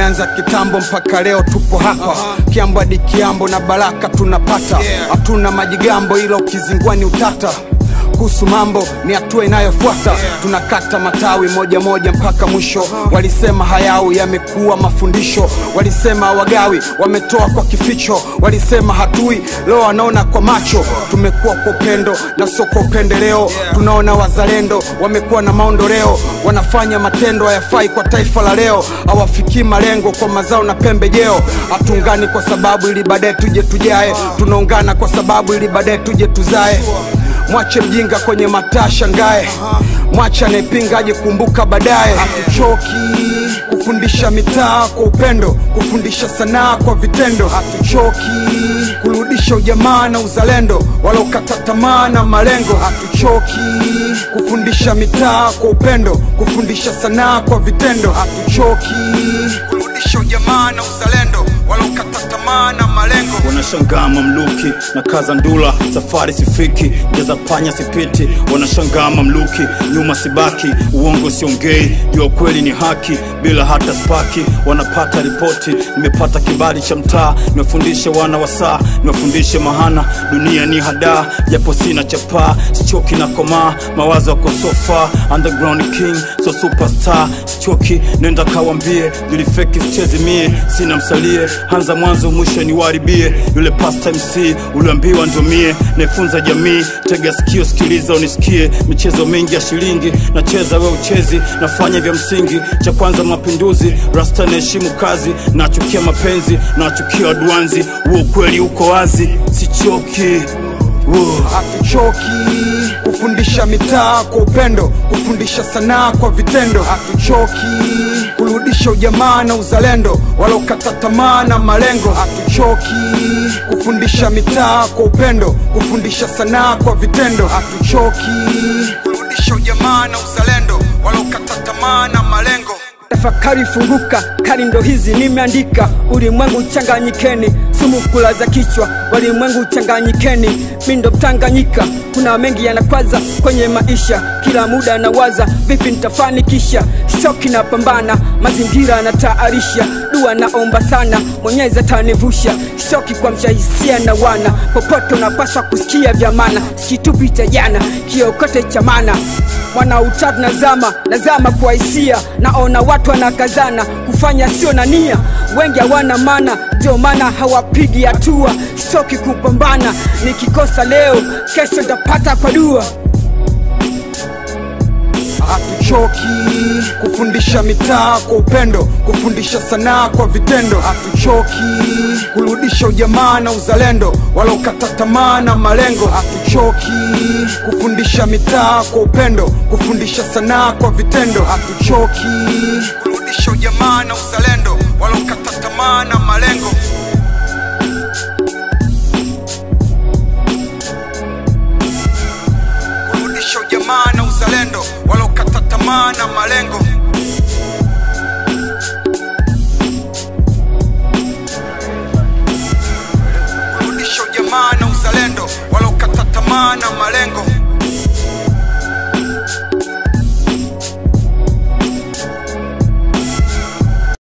tumeanza kitambo mpaka leo tupo hapa kiambo hadi kiambo na baraka tunapata hatuna majigambo ila ukizingua ni utata kuhusu mambo ni hatua inayofuata tunakata matawi moja moja mpaka mwisho walisema hayau yamekuwa mafundisho walisema wagawi wametoa kwa kificho walisema hatui leo wanaona kwa macho tumekuwa kwa upendo na sio kwa upendeleo tunaona wazalendo wamekuwa na maondoleo wanafanya matendo hayafai kwa taifa la leo hawafikii malengo kwa mazao na pembejeo hatuungani kwa sababu ili baadaye tuje tujae tunaungana kwa sababu ili baadaye tuje tuzae mwache mjinga kwenye mataa shangae mwache anayepinga aje kumbuka baadaye hatuchoki kufundisha mitaa kwa upendo kufundisha sanaa kwa vitendo hatuchoki kurudisha ujamaa na uzalendo wala ukata tamaa na malengo hatuchoki kufundisha mitaa kwa upendo kufundisha sanaa kwa vitendo hatuchoki kurudisha ujamaa na uzalendo wala ukata tamaa na malengo wanashangaa mamluki na kaza ndula safari sifiki jaza panya sipiti wanashangaa mamluki nyuma sibaki uongo siongei jua kweli ni haki bila hata spaki wanapata ripoti nimepata kibali cha mtaa niwafundishe wana wa saa niwafundishe mahana dunia ni hadaa japo sina chapaa sichoki na komaa mawazo yako sofa underground king so superstar sichoki nenda kawambie nilifeki sichezi mie sina msalie hanza mwanzo mwisho niwaribie yule past mc uliambiwa ndio mie naifunza jamii tega sikio sikiliza unisikie michezo mingi ya shilingi nacheza we uchezi nafanya vya msingi cha kwanza mapinduzi rasta naheshimu kazi nachukia mapenzi nachukia waduanzi huo ukweli uko wazi sichoki uh. hatuchoki kufundisha mitaa kwa upendo kufundisha sanaa kwa vitendo hatuchoki kurudisha ujamaa na uzalendo wala ukata tamaa na malengo hatuchoki kufundisha mitaa kwa upendo kufundisha sanaa kwa vitendo hatuchoki kurudisha ujamaa na uzalendo wala ukata tamaa na malengo tafakari funguka kari ndo hizi nimeandika ulimwengu uchanganyikeni sumu kulaza kichwa walimwengu uchanganyikeni mi ndo mtanganyika kuna mengi yanakwaza kwenye maisha kila muda nawaza vipi nitafanikisha shoki na pambana mazingira nataarisha dua naomba sana mwenyezi atanivusha shoki kwa mshahisia na wana popote unapaswa kusikia vya mana sikitupi cha jana kiokote cha mana mwana utatu nazama nazama kwa hisia naona watu wanakazana kufanya sio na nia wengi hawana mana ndio maana hawapigi hatua stoki kupambana nikikosa leo kesho ntapata kwa dua hatuchoki kufundisha mitaa kwa upendo kufundisha sanaa kwa vitendo hatuchoki kurudisha ujamaa na uzalendo wala ukata tamaa na malengo hatuchoki kufundisha mitaa kwa upendo kufundisha sanaa kwa vitendo hatuchoki kurudisha ujamaa na uzalendo wala ukata tamaa na malengo kurudisha ujamaa na uzalendo wala ukata tamaa na malengo kurudisha ujamaa na uzalendo wala ukata tamaa na malengo